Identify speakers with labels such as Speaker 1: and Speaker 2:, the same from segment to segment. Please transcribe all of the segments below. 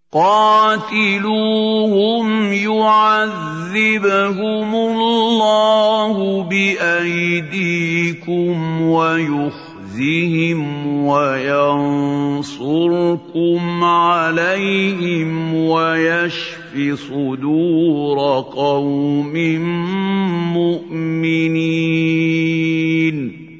Speaker 1: قاتلوهم يعذبهم الله بأيديكم ويخزهم وينصركم عليهم ويشف صدور قوم مؤمنين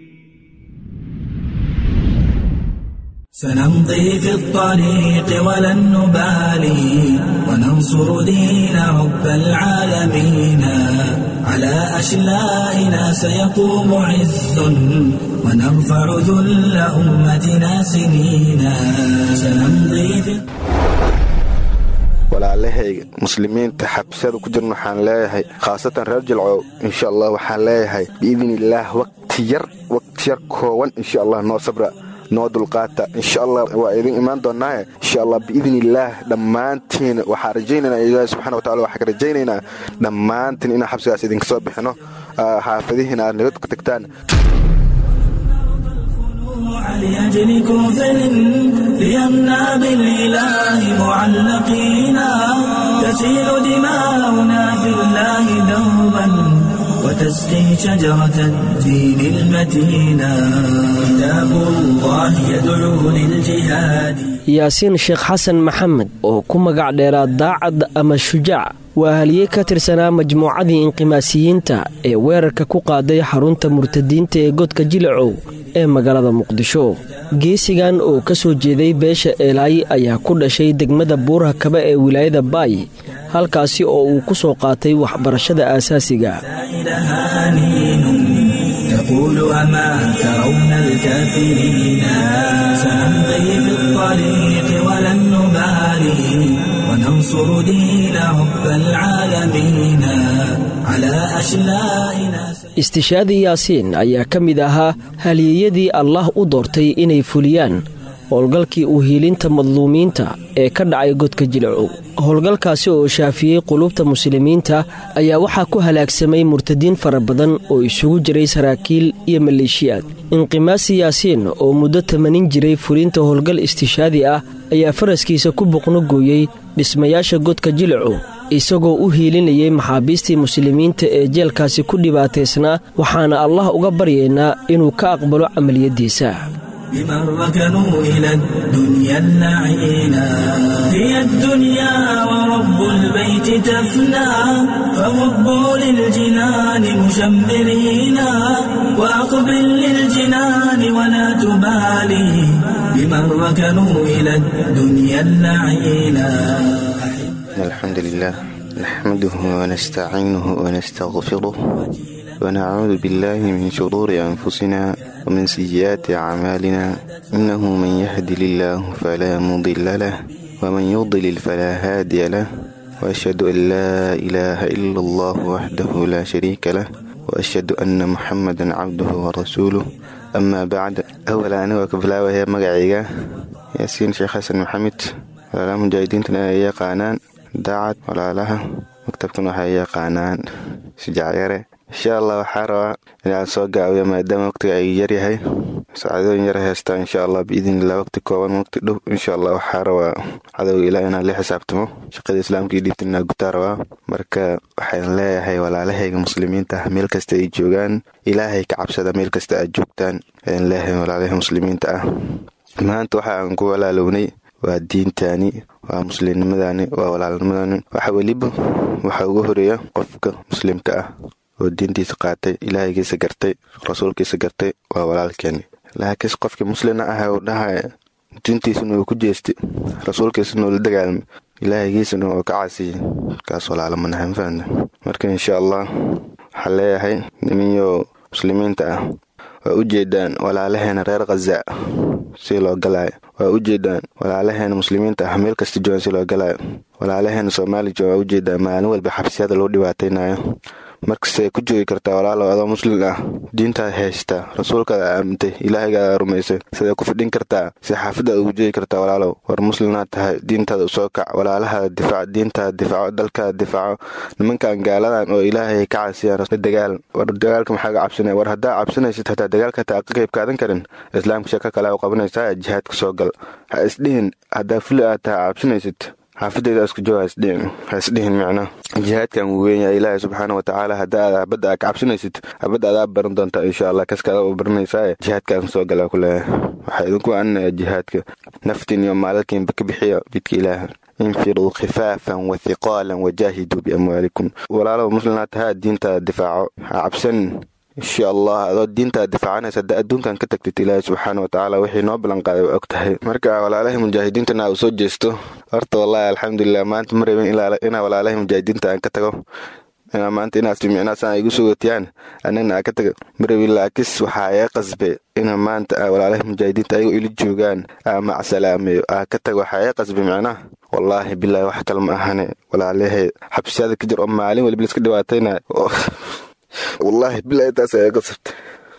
Speaker 2: سنمضي في الطريق ولن نبالي وننصر دين رب العالمين على أشلائنا سيقوم عز ونرفع ذل أمتنا سنينا سنمضي في
Speaker 3: walaalahayga muslimiinta xabsiyada ku jirna waxaan leeyahay khaasatan reer jilcow insha allah waxaan leeyahay biidni illaah waqti yar waqti yar kooban insha allah noo sabra noo dulqaata insha allah waa idin imaan doonaaye insha allah biidni illaah dhammaantiin waxaan rajaynaynaa ilaahi subxana wa tacala waxaan ka rajaynaynaa dhammaantiin inaan xabsigaas idinka soo bixino xaafadihiina aad nabad ku tagtaan
Speaker 2: لأجل كفر ليمنع بالإله معلقينا تسيل دماؤنا في الله دوبا وتسقي شجرة الدين المتينا كتاب الله يدعو للجهاد
Speaker 4: yaasiin sheekh xasan maxamed oo ku magac dheeraa daacad ama shujaac waa haliyey ka tirsanaa majmuucadii inqimaasiyiinta ee weerarka ku qaaday xarunta murtadiinta ee godka jilacow ee magaalada muqdisho geesigan oo ka soo jeeday beesha eelaay ayaa ku dhashay degmada buurha kaba ee wilaayada baay halkaasi oo uu ku soo qaatay waxbarashada aasaasiga
Speaker 2: تقول أما ترون الكافرين سنمضي في الطريق ولن نبالي وننصر دين رب العالمين على أشلائنا
Speaker 4: istishaadii yaasiin ayaa ka mid ahaa haliyeyadii allah u doortay inay fuliyaan howlgalkii u hiilinta madluumiinta ee ka dhacay godka jilcow howlgalkaasi oo shaafiyey qulubta muslimiinta ayaa waxaa ku halaagsamay murtadiin fara badan oo isugu jiray saraakiil iyo maleeshiyaad inqimaasi yaasiin oo muddo tamanin jiray fulinta howlgal istishaadi ah ayaa faraskiisa ku boqno gooyey dhismayaasha godka jilcow isagoo u hiilinayay maxaabiistii muslimiinta ee jeelkaasi ku dhibaataysnaa waxaana allah uga baryaynaa inuu ka aqbalo camaliyaddiisa
Speaker 2: بمن ركنوا إلى الدنيا اللعينا هي الدنيا ورب البيت تفنى فهبوا للجنان مشمرين وأقبل للجنان ولا تبالي بمن ركنوا إلى الدنيا اللعينا
Speaker 3: الحمد لله نحمده ونستعينه ونستغفره ونعوذ بالله من شرور أنفسنا ومن سيئات أعمالنا إنه من يهد الله فلا مضل له ومن يضلل فلا هادي له وأشهد أن لا إله إلا الله وحده لا شريك له وأشهد أن محمدا عبده ورسوله أما بعد أولا أنا وكفلا وهي مقعيقة ياسين شيخ حسن محمد ولا مجاهدين تنا يقانان daacad walaalaha maktabkan waxay yaqaanaan shujaacyare insha allah waxaa rabaa inaan soo gaabiyo maadaama waqtiga ay yaryahay saacadooyin yar heystaa insha allah biidnillah waqti kooban waqti dhow insha allah waxaa rabaa cadowga ilaa inaan la xisaabtamo shaqada islaamka iyo dhiibtan inaa gutaa rabaa marka waxaan leeyahay walaalahayga muslimiinta ah meel kasta ay joogaan ilaahay ka cabsada meel kasta aad joogtaan ayaan leeyahay walaalaha muslimiinta ah maanta waxa aan ku walaalownay waa diintaani waa muslimnimadani waa walaalnimadani waxa weliba waxaa ugu horeeya qofka muslimka ah oo diintiisa qaatay ilaahaygiisa gartay rasuulkiisa gartay waa walaalkeeni laakiinse qofkii muslina ah uu dhahaya diintiisana uu ku jeestay rasuulkiisana uu la dagaalmay ilaahaygiisana uu ka caasiyey kaas walaalomanaha mafahanta marka insha allah waxaa leeyahay niminyo muslimiinta ah waa u jeedaan walaalaheena reer khaza si loo galaayo waa u jeedaan walaalaheena muslimiinta ah meel kasta joogan si loo galaayo walaalaheena soomaali joogan waa u jeedaan maalin walba xabsiyada loo dhibaataynayo markastay ku joogi kartaa walaalow adoo muslim ah diintaad haystaa rasuulkaada aamintay ilaahaygaada rumaysay siday ku fidhin kartaa si xaafadaada ugu joogi kartaa walaalow war muslimnaad tahay diintaada usoo kac walaalahaada difaac diintaada difaaco dalkaada difaaco nimankan gaaladan oo ilaahay ka caasiyaan la dagaal war dagaalka maxaa ga cabsanaya war haddaa cabsanaysid hataa dagaalka hataa ka qayb kaadan karin islaamka shaka kale u qabanaysaa jihaadka soo gal ha isdhihin haddaa fuli aad tahay cabsanaysid xaafadeyda isku joog haisdhihin micna jihaadkan wuu weynyahay ilaahay subxaana watacaala haddaad habadda aad ka cabsanaysid habadda adaa baran doontaa insha allah kaskaada u baranaysaa jihaadkaan soo galaa ku leeyahay waxaa idinku anaya jihaadka naftiin iyo maalalkiinba ka bixiya jidka ilaaha infiruu khifaafan wa hiqaalan wajaahiduu biamwaalikum walaalaba muslimnaa tahaa diintaada difaaco ha cabsanin insha allah adoo diintaad difaacanaysa hadda adduunkan ka tagtid ilaahay subxaana watacaala wixii noo ballanqaaday waa og tahay marka walaalahay mujaahidiintana aa u soo jeesto horta wallaahi alxamdulilah maanta ma rabin inaa walaalahay mujaahidiinta aan ka tago inaa maanta inaas micnaasaan igu sugotiyaan anagna aa ka taga ma rabin laakis waxaa ee qasbe ina maanta aa walaalahay mujaahidiinta ayagoo ili joogaan aa macsalaameeyo aa ka tago waxaa ee qasbe micnaha wallaahi bilaahi wax kale ma ahane walaalahay xabsiyaada ka jir oo maalin waliba liska dhibaatayna wallaahi bilaahi taas ayaa qasabta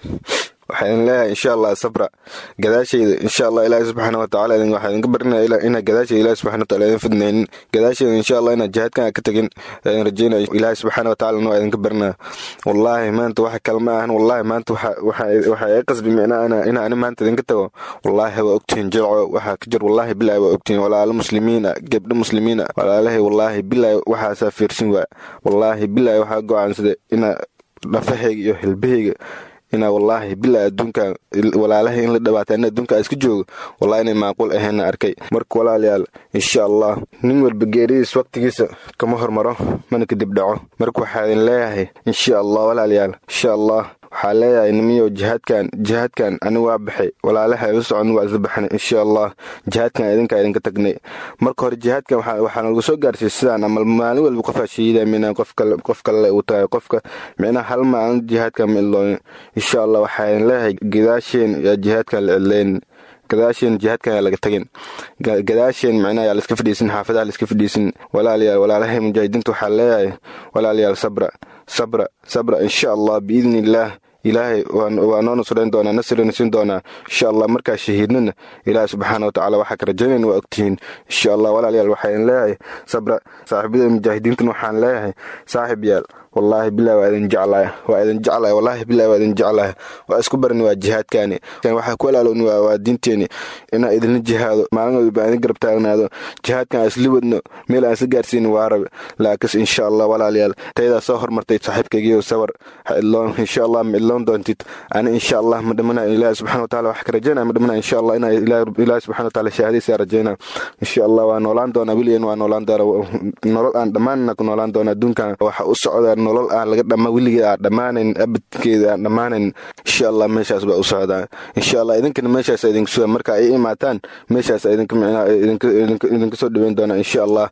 Speaker 3: waxaan leeyahay insha allah sabra gadaashayda insha allah ilaahi subxaana watacaala waxaa idinka barinaya inaa gadaashayda ilahi subxana wataala idin fidnaynin gadaashayda insha allah inaa jihaadkan ka tagin aan rajeynaya ilaahi subxaana watacaala noo idinka barinaya wallaahi maanta wax kale ma ahan wallaahi maanta waxaa ii qasbi micnaa inaa ani maanta idinka tago wallaahi waa ogtihiin jilco waxaa ka jir wallaahi bilaahi waa ogtihiin walaalo muslimiina gebdho muslimiina walaalahay wallaahi bilaahi waxaasaa fiirsin waa wallaahi bilaahi waxaa go-aansada inaa dhafahayga iyo hilbahayga inaa wallaahi bilaa adduunkan walaalahay in la dhawaata in adduunka iska joogo wallahi inay macquul ahayna arkay marka walaalayaal insha allah nin walba geeridiis waqtigiisa kama hormaro mana kadib dhaco marka waxaa idin leeyahay insha allah walaalayaal insha allah waxaa leeyahay nimiyow jihaadkan jihaadkan ani waa baxay walaalaha ila socon waa isla baxnay insha allah jihaadkan idinkaa idinka tagnay marka hore jihaadkan waxaa nalagu soo gaarsiiyey sidaan ama maalin walba qofaa shahiida mina qof kale uu tahay qofka micnaha hal maalin jihaadkan ma iloonin insha allah waxaa idin leeyahay gadaasheen yaa jihaadkan la cidlaynin gadaasheen jihaadkan yaa laga tagin gadaasheen micnaha yaa laiska fadhiisin xaafadaha laiska fadhiisin walaalayaal walaalahay mujaahidiinta waxaa leeyahay walaalayaal sabra sabra sabra insha allah biidni illaah ilaahay waa noo nusrayn doonaa nasrina siin doonaa insha allah markaa shahiidnana ilaahay subxaana watacaala waxaa ka rajaynayna waa ogtihiin insha allah walaalayaal waxaa idin leeyahay sabra saaxiibada mujaahidiintan waxaan leeyahay saaxib yaal wallaahi bilahi waa idin jeclahay waa idin jeclahay wallaahi bilahi waa idin jeclahay waa isku barani waa jihaadkaani waxaa ku alaalowni waa diinteeni inaa idinla jihaado maalin walba idin garab taagnaado jihaadkan isla wadno meel aan isla gaarsiin waa rabe laakis insha allah walaalayaal tayadaa soo hormartay saaxiibkaygiyo sawar ha idloon insha allah ma idloon doontid ani insha allah ma dhamana ilaahi subxana wataala wax ka rajaynaya ma dhamana insha allah inaa ilaahi subxana wataala shahaadaysaa rajaynaa insha allah waa noolaan doonaa weligan waa noolaan doonaa nolol aan dhammaanna ku noolaan doonaa adduunkan waxa u socdaa nolol aan laga dhama weligeed aan dhammaanayn abadkeeda aan dhammaanayn insha allah meeshaas baa u socdaa insha allah idinkana meeshaas idinku suga marka ay imaataan meeshaas idinka micnaa idinka soo dhaweyn doonaa insha allah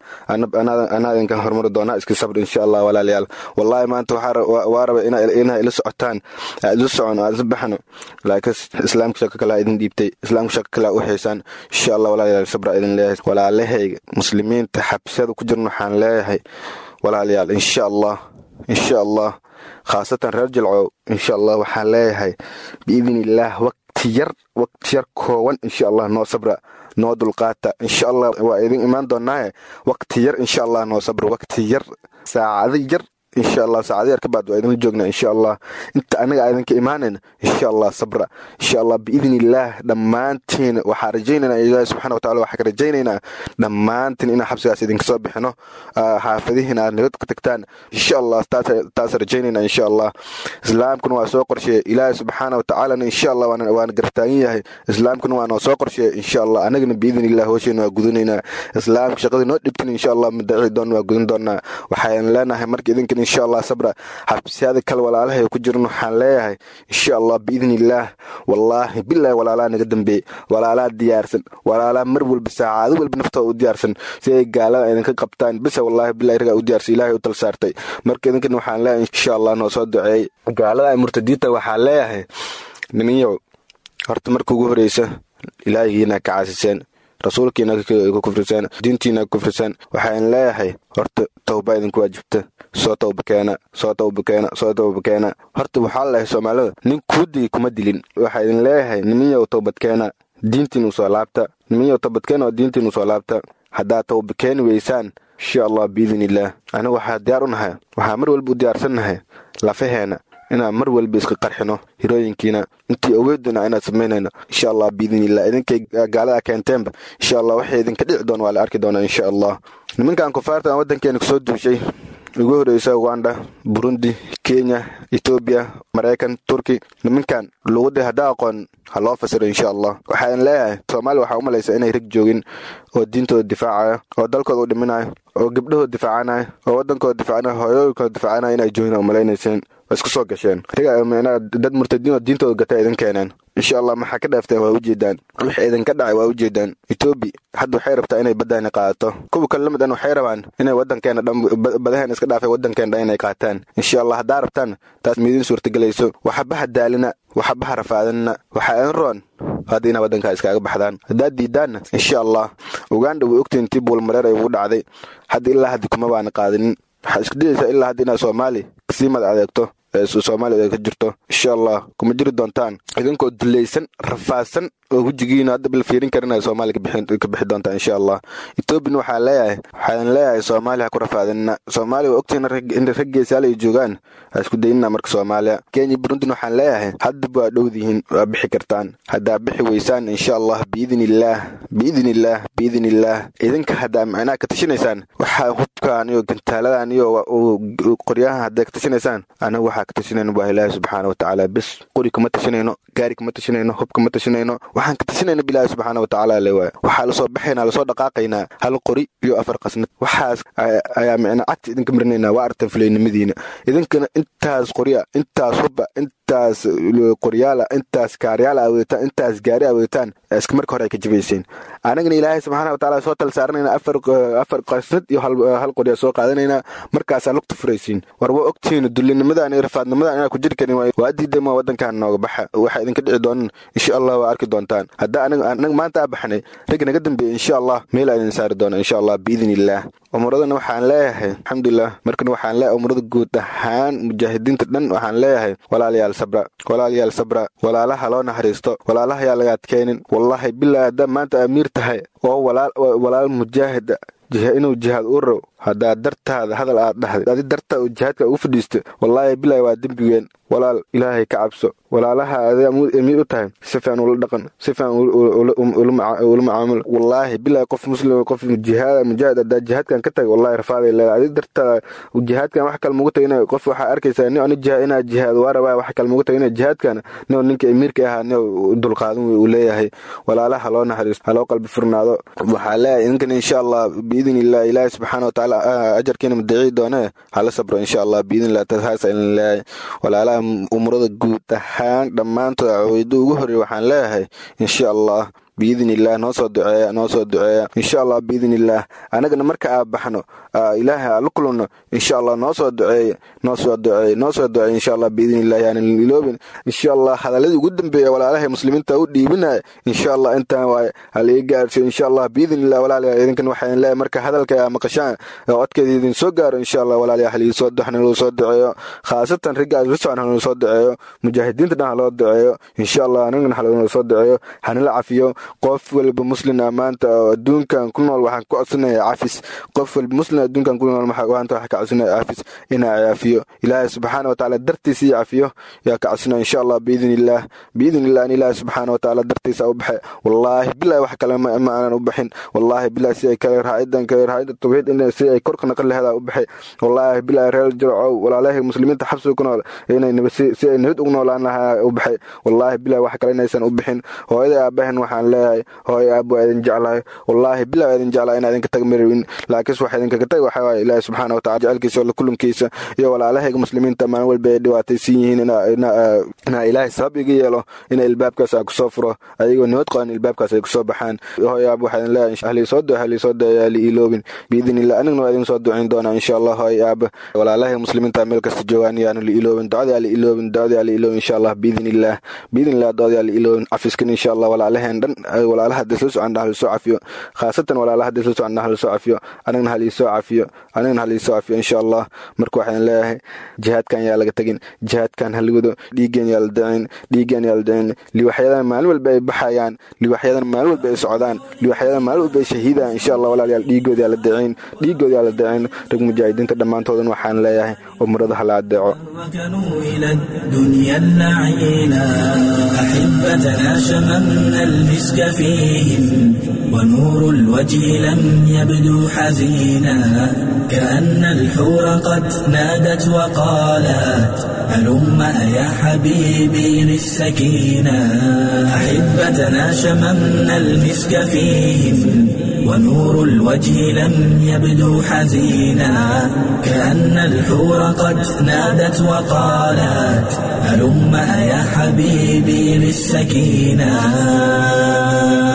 Speaker 3: anaa idinkan horumari doonaa iska sabr insha allah walaalayaal wallaahi maanta waa raba inaa ila socotaan aad ila socon aad isla baxno laakiin islaamka shako kalaa idin dhiibtay islaamka shako kalaa u haysaan insha allah walaalayaal sabra idin leeyahay walaalahayga muslimiinta xabsiyada ku jirna waxaan leeyahay walaalayaal insha allah insha allah khaasatan reer jilcow insha allah waxaan leeyahay biidn illaah waqti yar waqti yar kooban insha allah noo sabra noo dulqaata insha allah waa idin imaan doonaaye waqti yar insha allah noo sabra waqti yar saacado yar insha allah saacado yar ka baad waa idinla joognaa insha allah inta anaga idinka imaanayna insha allah sabra insha allah biidn illaah dhammaantiin waxaa rajaynaynaa ilaahi subxana wataala waxaa ka rajaynaynaa dhammaantiin inaan xabsigaas idinka soo bixino xaafadihiina aad nabad ku tagtaan insha allah taas rajaynaynaa insha allah islaamkuna waa soo qorsheeye ilaahi subxaana watacaalana insha allah waana gartaagan yahay islaamkuna waa noo soo qorsheeye insha allah anagana biidn illah hoosheena waa gudanaynaa islaamka shaqadii noo dhibtin insha allah madaci doon waa gudan doonaa waxaan leenahay marka idinkan insha allah sabra xabsiyada kale walaalahay ku jiran waxaan leeyahay insha allah biidn illaah wallaahi bilaahi walaalaa naga dambeeyey walaalaa diyaarsan walaalaa mar walba saacado walba naftooda u diyaarsan si ay gaalada idinka qabtaan bisa wallaahi bilahi ragaa u diyaarsan ilaahay u tal saartay marka idinkan waxaan leeyahay insha allah noo soo duceeyey gaalada murtadiinta waxaan leeyahay niminyow horta marka ugu horeysa ilaahigiina ka caasiseen rasuulkiina ku kufriseen diintiina ku kufriseen waxaan leeyahay horta tawba idinku waajibta soo tawba keena soo tawba keena soo tawba keena horta waxaa leeyahay soomaalida nin kuu digi kuma dilin waxaa idin leeyahay niminyow tawbad keena diintiinu soo laabta niminyow tawbad keena oo diintiinu soo laabta haddaad tawba keeni weysaan insha allah biidn illaah anigu waxaa diyaar u nahay waxaa mar walba u diyaarsan nahay lafaheena inaan mar walba iska qarxino hirooyinkiina intii awooduna inaan samaynayno insha allah biidnillah idinkay gaalada keenteenba insha allah waxay idinka dhici doon waa la arki doonaa insha allah nimankan kufaarta aan waddankeena kusoo duushay ugu horeysa uganda burundi kenya etoobiya maraykan turki nimankan luqadii haddaa aqoon ha loo fasiro insha allah waxaan leeyahay soomaaliya waxaa u malaysa inay rag joogin oo diintooda difaacaya oo dalkooda u dhiminayo oo gabdhahooda difaacanaya oo waddankooda difaacanaya hooyooyinkooda difaacanaya inay joogin oo malaynayseen waa isku soo gasheen dad murtadiin oo diintooda gata idin keeneen insha allah maxaa ka dhaafteen waa ujeedaan wixii idinka dhacay waa ujeedaan etoobi hadda waxay rabtaa inay baddaani qaadato kuwa kale la mid an waxay rabaan inay waddankeena dhan badaheen iska dhaafay waddankeena dhan inay qaataan insha allah haddaa rabtaan taas miidin suurtagelayso waxabaha daalina waxabaha rafaadinna waxaa idin roon hadda inaa waddankaa iskaaga baxdaan haddaad diidaanna insha allah uganda way ogtiin intii buulmareer ay ugu dhacday hadda ilaa haddi kuma baana qaadinin waxaa isku dayaysaa ilaa hadda inaad soomaali kasii mad adeegto soomaaliya ka jirto insha allah kuma jiri doontaan idinkoo dulaysan rafaadsan oo wejigiina hadda bal fiirin karin soomaaliya ka bixi doontaan insha allah etoobiyana waxaa leeyahay waxaan leeyahay soomaaliya ha ku rafaadinna soomaaliya waa ogtiin in rag geesaal ay joogaan ha isku daynina marka soomaaliya kenya burundina waxaan leeyahay haddaba waa dhowdihiin waa bixi kartaan haddaa bixi weysaan insha allah biidin illaah biidin illaah biidin illaah idinka haddaa macnaha ka tashinaysaan waxaa hubkaan iyo gantaaladan iyo qoryahan haddaa ka tashinaysaan anaga waxaa ka tashinayno waa ilaahi subxaana watacaala bes qori kama tashinayno gaari kama tashinayno hub kama tashinayno waxaan ka tashinayna bilaahi subxaana watacaala le waay waxaa lasoo baxaynaa lasoo dhaqaaqaynaa hal qori iyo afar qasnad waxaas ayaa micna cagti idinka marinaynaa waa artan fulaynimadiina idinkana intaas qorya intaas huba intaas qoryaala intaas kaaryaala aweetaan intaas gaari aweetaan iska marka hore ay ka jibayseen anagana ilaahay subxaana watacaala soo tal saaranayna afar qasnad iyo hal qorya soo qaadanaynaa markaasaa lugta furaysiin war waa ogtihiin dullinimadan iyo rafaadnimadan inaa ku jiri karin waa diidama waddankan nooga baxa waxaa idinka dhici doonan insha allah waa arki doontaan hadda anaga maanta aa baxnay ragga naga dambeeya insha allah meel aa idin saari doona insha allah biidin illaah umuradana waxaan leeyahay alxamdulilah markana waxaan leeyahay umurada guud ahaan mujaahidiinta dhan waxaan leeyahay walaalayaal sabra walaalayaal sabra walaalaha loo naxariisto walaalaha yaa laga adkaynin wallahi bilaa haddaa maanta amiir tahay oo walaal mujaahid inuu jihaad u row haddaa dartaada hadal aad dhahday adi dartaa uu jihaadka ugu fadhiista wallaahi bilaahi waa dembigeen walaal ilaahay ka cabso walaalaha aday amiir u tahay si fiican ula dhaqan si fiican ula macaamul wallaahi bilaahi qof muslim qof jihaad mujaahid haddaa jihaadkan ka tagay wallahi rafaaday leedahay adi dartaa jihaadkan wax kale mugu tagay qof waxaa arkaysaa nin ani jihaad inaa jihaad waa rabaa wax kale mugu tagay jihaadkan nin ninka amiirka ahaa nin dulqaadan uu leeyahay walaalaha loo naxariisto haloo qalbi furnaado waxaa leeyahay idinkan insha allah biidin illah ilaahi subxaana watacaala ajarkiina madaciyi doone hala sabro insha allah biidin illah taas ilin leeyahay walaalaha umurada guud ahaan dhammaantood caweydo ugu horreey waxaan leeyahay insha allah biidin illah noo soo duceeya noo soo duceeya insha allah biidin illaah anagana marka aa baxno ilaahay aa la kulunno insha allah noo soo duceeya noo soo duceeya noo soo duceeya insha allah biidin illah yaanan iloobin insha allah hadaladii ugu dambeeya walaalahay muslimiinta u dhiibinaya insha allah intaan waaye halii gaarsiyo insha allah biidin illah walaalayaa idinkan waxaan leeyahay marka hadalka aa maqashaan codkeeda idin soo gaaro insha allah walaalayaa halii soo hanaloo soo duceeyo khaasatan ragga asfisocan hanaloo soo duceeyo mujaahidiinta dhan haloo duceeyo insha allah anagana haloo soo duceeyo hanala cafiyo qof walba muslin ah maanta oo adduunkan ku nool waxaan ku codsanaya cafis qof walba muslin adduunkan ku nool maanta waxaan ka codsanaya cafis inaa cafiyo ilaahay subxaana watacaala dartiisa iyo cafiyo yaa ka codsanaya insha allah biidin illaah biidin illah in ilaahay subxaana watacaala dartiisa u baxay wallaahi bilahi wax kale ma aanan u baxin wallaahi bilahi si ay kale raacidan kale raacida tawxiid in si ay korka naqan laheeda u baxay wallaahi bilahi reer jircow walaalahay muslimiinta xabsiga ku nool inay si ay nabad ugu noolaan lahaa u baxay wallaahi bilahi wax kale inaysan u bixin hooyada aabahan waxaan leeyahay hooy aab waa idin jeclahay wallaahi bilaa idin jeclaa inaa idinka tag marawin laakiinse waxa idinkaga tag waxa waaye ilaahi subxaana watacala jecelkiisa alla kulankiisa iyo walaalahayga muslimiinta maalin walba ay dhibaataysan yihiin inaa ilaahay sabab iga yeelo ina ilbaabkaas aan kusoo furo ayagoo nabad qaban ilbaabkaas ay kusoo baxaan hooy aab waxaa idin leeyahay ahlii soo duce ahlii soo duce yaa liiloobin biidin illah anigna waa idin soo ducayn doonaa insha allah hooy aab walaalahayga muslimiinta meel kasta joogaan yaanu liiloobin ducada yaa liiloobin ducada yaa liiloobin insha allah biidin illah biidin illah ducada yaa liiloobin cafiskan insha allah walaalaheen dhan
Speaker 5: walaalaha hadday soo socon hal soo cafiyo khaasatan walaalaha hadday soo socon hal soo cafiyo anigana hal soo cafiyo anigana hal soo cafiyo insha allah marka waxaan leeyahay jihaadkan yaa laga tagin jihaadkan hal wado dhiiggeen yaa la dicin dhiiggeen yaa la dicin liwaxyadan maalin walba ay baxayaan liwaxyadan maalin walba ay socdaan liwaxyadan maalin walba ay shahiidaan insha allah walaalayaal dhiiggooda yaa la dicin dhiiggooda yaa la dicin rag mujaahidiinta dhammaantoodan waxaan leeyahay umrada hala adeeco
Speaker 2: ركنوا إلى الدنيا اللعينا أحبتنا شممنا المسك فيهم ونور الوجه لم يبدو حزينا كأن الحور قد نادت وقالت هلم يا حبيبي للسكينة أحبتنا شممنا المسك فيهم ونور الوجه لم يبدو حزينا كأن الحور قد نادت وقالت هلم يا حبيبي للسكينة